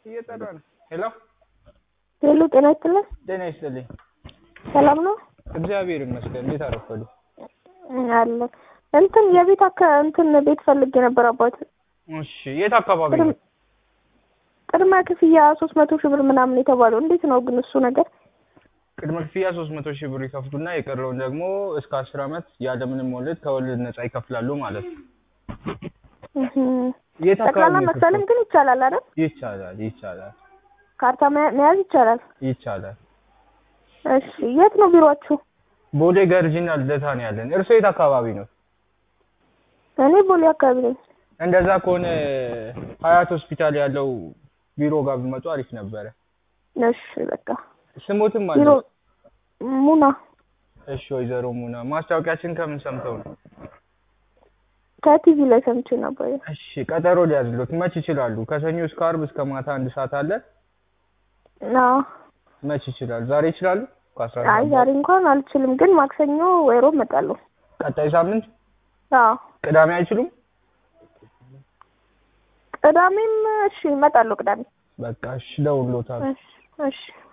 እየጠራ ነው። ሄሎ ሄሎ፣ ጤና ይስጥልን። ጤና ይስጥልኝ። ሰላም ነው እግዚአብሔር ይመስገን። እንዴት አረፈዱ? አለ እንትን የቤት አካ እንትን ቤት ፈልጌ ነበር አባት። እሺ፣ የት አካባቢ ነው? ቅድመ ክፍያ ሶስት መቶ ሺህ ብር ምናምን የተባለው እንዴት ነው ግን እሱ ነገር? ቅድመ ክፍያ ሶስት መቶ ሺህ ብር ይከፍሉና የቀረውን ደግሞ እስከ አስር አመት ያለምንም ወለድ ከወለድ ነጻ ይከፍላሉ ማለት ነው። እህ የት አካባቢ ጠቅላላ ነው መክፈልም ግን ይቻላል አይደል? ይቻላል፣ ይቻላል፣ ካርታ መያ- መያዝ ይቻላል። ይቻላል። እሺ የት ነው ቢሮአችሁ? ቦሌ ገርጂና ልደታ ነው ያለን። እርሶ የት አካባቢ ነው? እኔ ቦሌ አካባቢ ነኝ። እንደዛ ከሆነ ሀያት ሆስፒታል ያለው ቢሮ ጋር ቢመጡ አሪፍ ነበረ። እሺ በቃ ስሞትም ቢሮ አለ። ሙና እሺ ወይዘሮ ሙና ማስታወቂያችን ከምን ሰምተው ነው? ከቲቪ ላይ ሰምቼ ነበር። እሺ ቀጠሮ ሊያዝሎት መች ይችላሉ? ከሰኞ እስከ አርብ እስከ ማታ አንድ ሰዓት አለ። አዎ መች ይችላሉ? ዛሬ ይችላሉ? ከአስራ አይ አንድ ዛሬ እንኳን አልችልም፣ ግን ማክሰኞ ወይ ሮብ እመጣለሁ። ቀጣይ ሳምንት አዎ ቅዳሜ አይችሉም? ቅዳሜም እሺ እመጣለሁ ቅዳሜ። በቃ እሺ፣ ደውሎታል። እሺ እሺ